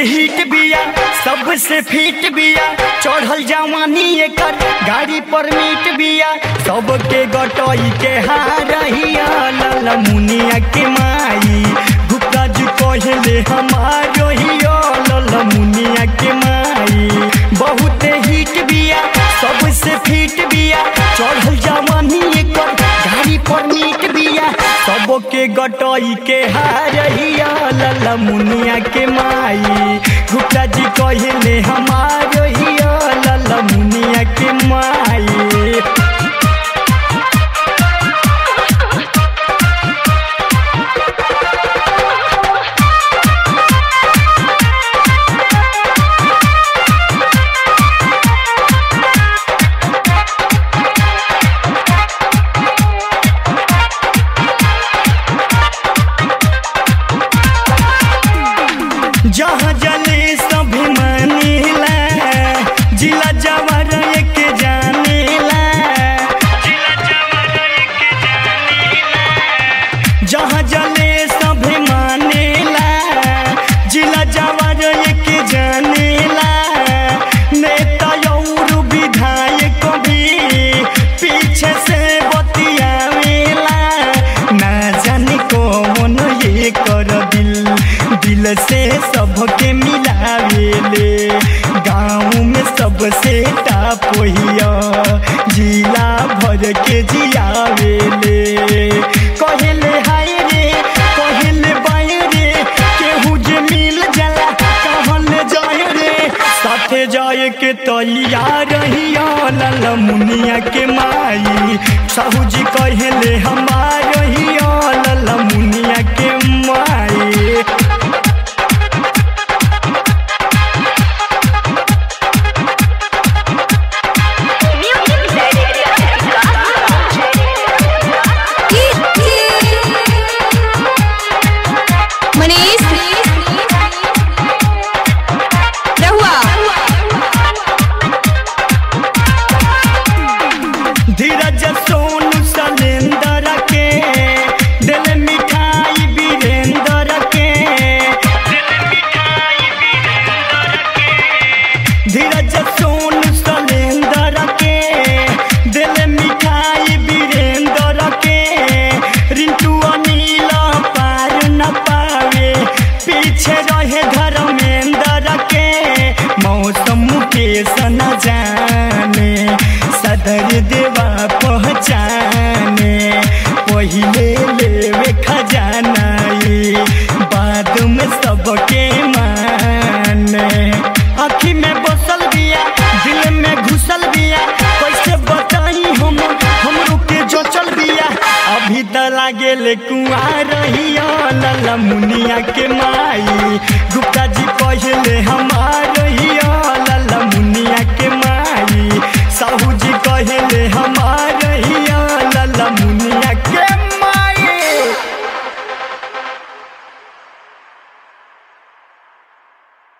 hit बिया सबसे feet बिया चढ़ल जवानी एकर गाड़ी पर मीट बिया सबके गटई के हारहिया लाल मुनिया के माई गुप्ता जी कहले हमारो हियो लाल मुनिया के माई बहुत हिट बिया सबसे फिट बिया चढ़ल जवानी एकर गाड़ी पर मीट बिया सबके गटई के हारहिया लाल मुनिया के माई गुप्ता जी कहले हमारो हिया लाल मुनिया के माई जहाँ जले सभी मानेला जिला जवार एक जानेला जहाँ जले सभी मानेला जिला जवार एक जानेला नेता और विधायक भी पीछे से बतियावेला ना जाने कौन ये कर दिल दिल से सबके मिलावेले गाँव में सबसे टाप हिया जिला भर के जियावेले कहले हाय रे कहले बाय रे केहू जे मिल जाला कहल जाय रे साथे जाए के तैयार रहिया लाल मुनिया के माई साहू जी कहले हमार हिया लाल मुनिया के माई मनीष रहुआ धीरज सोनू सलेंदर के दिल मिठाई वीरेंद्र के धीरज सोनू सलेंदर के दिल मिठाई वीरेंद्र के रिंटू अनिल पार न पावे पीछे रहे धर्मेंद्र के मौसम के सना जाने सदर देवा पहचाने पहिले लेवे खजाना ये बाद में सबके माने आँखी में बसल बिया दिल में घुसल बिया कैसे बताई हम हमरो के जो चल बिया अभी त लागे ले कुआर रहिया लाला मुनिया के माई